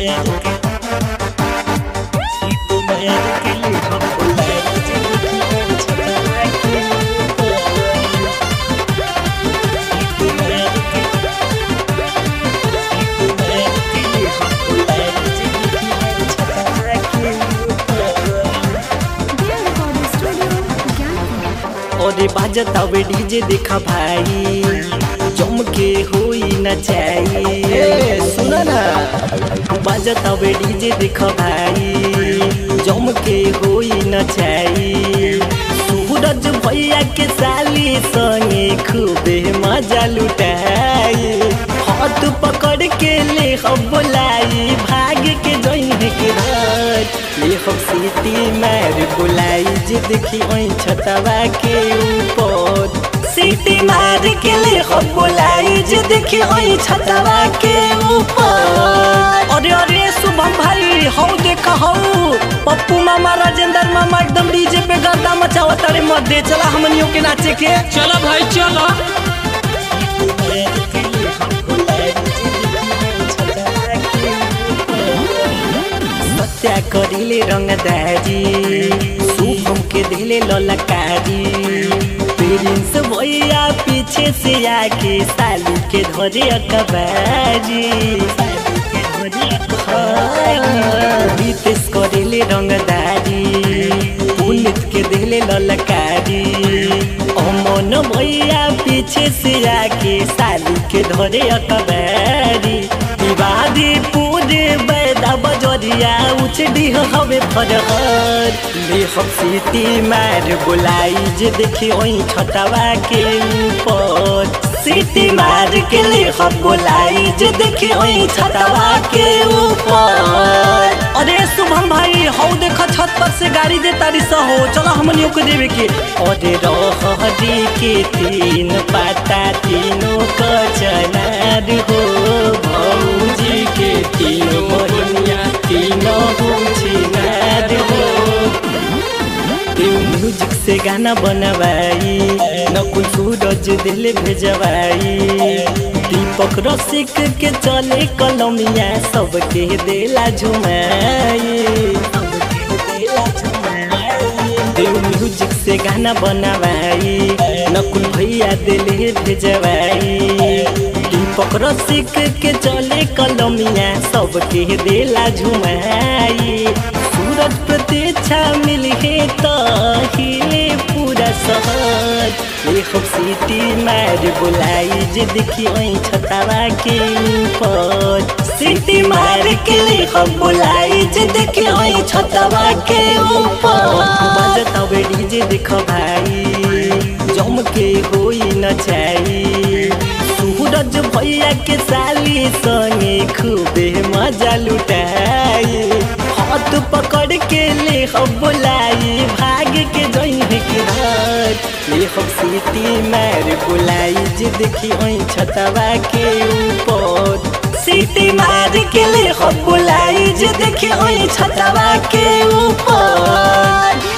अरे बाजत हवे डीजे देखा भाई जम के होई न चाहिए सुन ना बाजत हवे डीजे देखा भाई जम के होई न चाहिए सूरज भैया के साली संगे खूबे मजा लुटाई हाथ पकड़ के ले हम बोलाई भाग के जइने के घर ले हम सीटी मार बोलाई जे देखी ओइ छतवा के ऊपर सीटी मार के ले हम बोलाई जे देखी ओइ छतवा के ऊपर अरे अरे शुभम भाई हौ देख हौ पप्पू मामा राजेंद्र मामा एकदम डीजे पे गर्दा मचावत अरे मत दे चला हमनियों के नाचे के चलो भाई चलो सत्या करिले रंगदारी शुभम के दिले ललकारी प्रिंस भैया पीछे से आके सालू के धरे अकबारी रितेश करिले रंगदारी पुनित के दिले ललकारी अमन भैया पीछे से आके सालू के धरे अकबारी विवादी पूरे बैदा बजरिया उचडी हवे फरहर ले हम सीटी मार बुलाई जे देखी ओइ छतवा के ऊपर सीटी मार के ले हम बुलाई जे देखी ओइ छतवा के ऊपर अरे शुभम भाई हौ देख छत पर से गाड़ी दे तारी हो चलो हमनियों को देवे के अरे रहरी के तीन पाता तीनों कचनार हो भौजी के तीन बहिनिया तीनों बुझिनार हो म्यूजिक से गाना बनवाई नकुल सूरज दिल भेजवाई दीपक रसिक के चले कलमिया सबके देला झुमाई देव म्यूजिक से गाना बनवाई नकुल भैया दिले भेजवाई दीपक रसिक के चले कलमिया सबके देला झुमाई सूरज प्रतीक्षा मिले तो हिले पूरा शहर ले हम सीटी मार बुलाई जे देखी ओइ छतावा के ऊपर सीटी मार के ले हम बुलाई जे देखी ओइ छतावा के ऊपर बजत हवे डीजे देख भाई जम के होई न चाहिए सूरज भैया के साली संगे खूबे मजा लुटाई हाथ पकड़ के ले हम बुलाई भाग के जइने के घर ले हम सीटी मार बुलाई जे देखी ओइ छतवा के ऊपर सीटी मार के ले हम बुलाई जे देखी ओइ छतवा के ऊपर